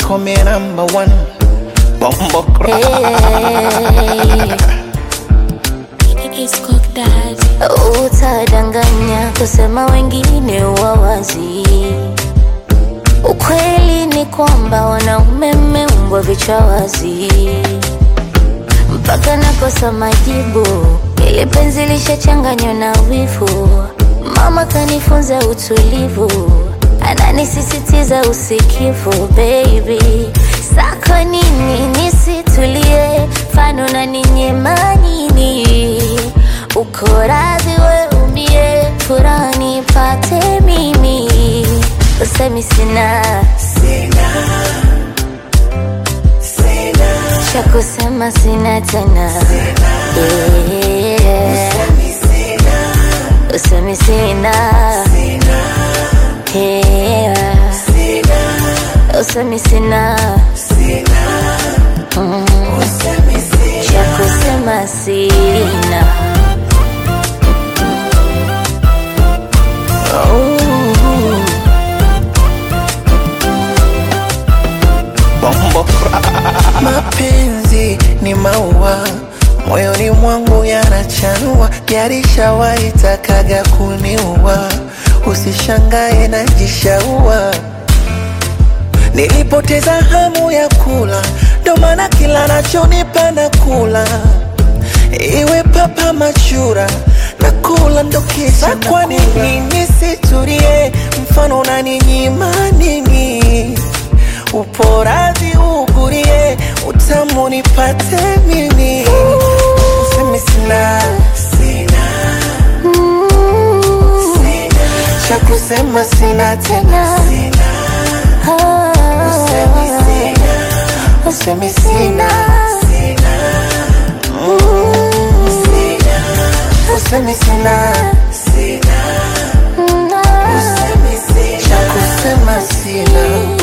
call me number one. Bumbo Hey. It's cooked daddy. Utadanganya kusema wengine wawazi. Ukweli ni kwamba wanaume mmeumbwa vichwa wazi, mpaka nakosa majibu. Ili penzi lishachanganywa na wivu, mama kanifunza utulivu, ananisisitiza usikivu. Baby, sako nini nisitulie, fano na ninyema nini? Uko radhi we umie, furaha nipate mimi, usemi sina cha kusema sina tena Yeah. usemi sina Yeah. usemi sina Mm. cha kusema sina Bumbo Mapenzi ni maua moyoni mwangu yanachanua, yarishawahi takaga kuniua. Usishangae najishaua, nilipoteza hamu ya kula, ndo maana kila nachonipa na kula, iwe papa machura na kula ndo kisa. Kwa nini nisitulie? Mfano unaninyima nini? upo radhi ugurie, utamu nipate mimi, usemi sina cha kusema sina tena, usemi sina usemi sina cha kusema sina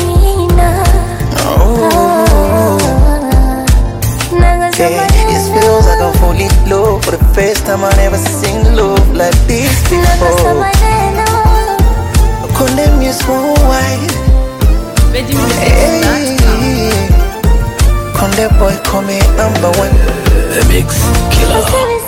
Yeah, it feels like I'm fully low For the first time I never seen love like this before Condemn you small white Hey, Conde boy call me number one The Mix Killer. Usemi